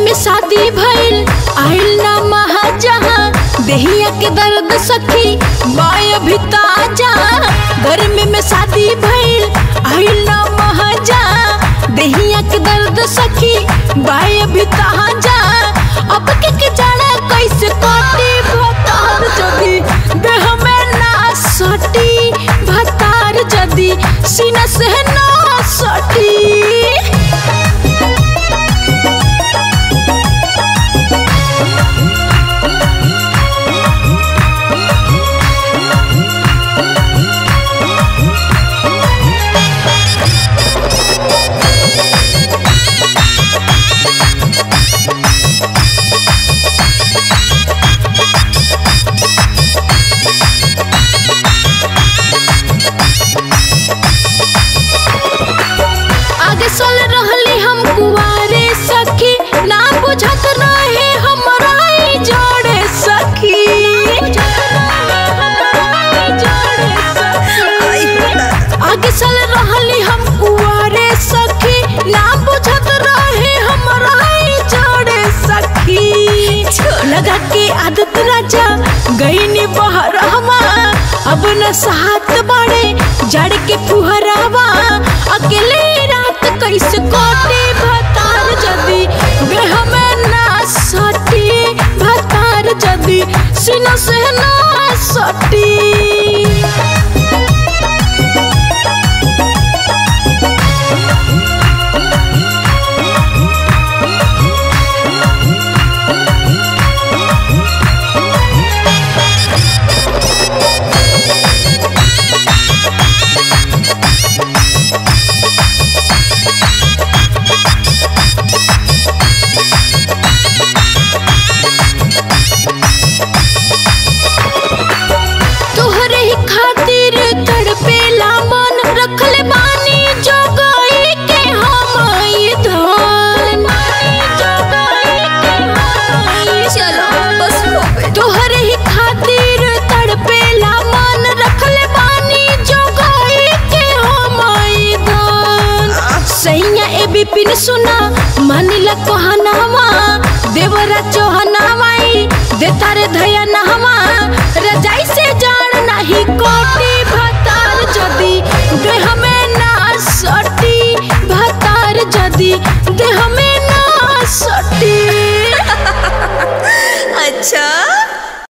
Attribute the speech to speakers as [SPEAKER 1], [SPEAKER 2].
[SPEAKER 1] में शादी भइल आइल ना महाजहां देहिया के दर्द सखी बाय भी ताजा गर्मी में शादी भइल आइल ना महाजहां देहिया के दर्द सखी बाय भी ताजा अब के के जाड़ा कैसे काटी भतार जदी देह में ना सटी भतार जदी सीना से ना सटी आगे चल रहली हम कुआरे सखी ना बुझत रहे हमरा ई जोड़े सखी आगे चल रहली हम कुआरे सखी ना बुझत रहे हमरा ई जोड़े सखी लगा के आदत राजा गईनी बहरहवा अब न साथ बड़े जड़ के फुहरावा अकेले रात कैसे कोटी भतार जदी देह में ना सटी भतार जदी सीना से ना सटी तोहरे ही खातिर तड़पेला मन रखले बानी जोगाई के हम ई धन
[SPEAKER 2] चलो बस हो गई
[SPEAKER 1] तोहरे ही खातिर तड़पेला मन रखले बानी जोगाई के हम ई धन सैया ए बिपिन सुना मानिला कोहनावा देवरा चौहनावाई देता रे धया नहवा रजाई से जान नहीं कोटी भतार जदी देह में ना सटी भतार जदी देह में ना सटी
[SPEAKER 2] अच्छा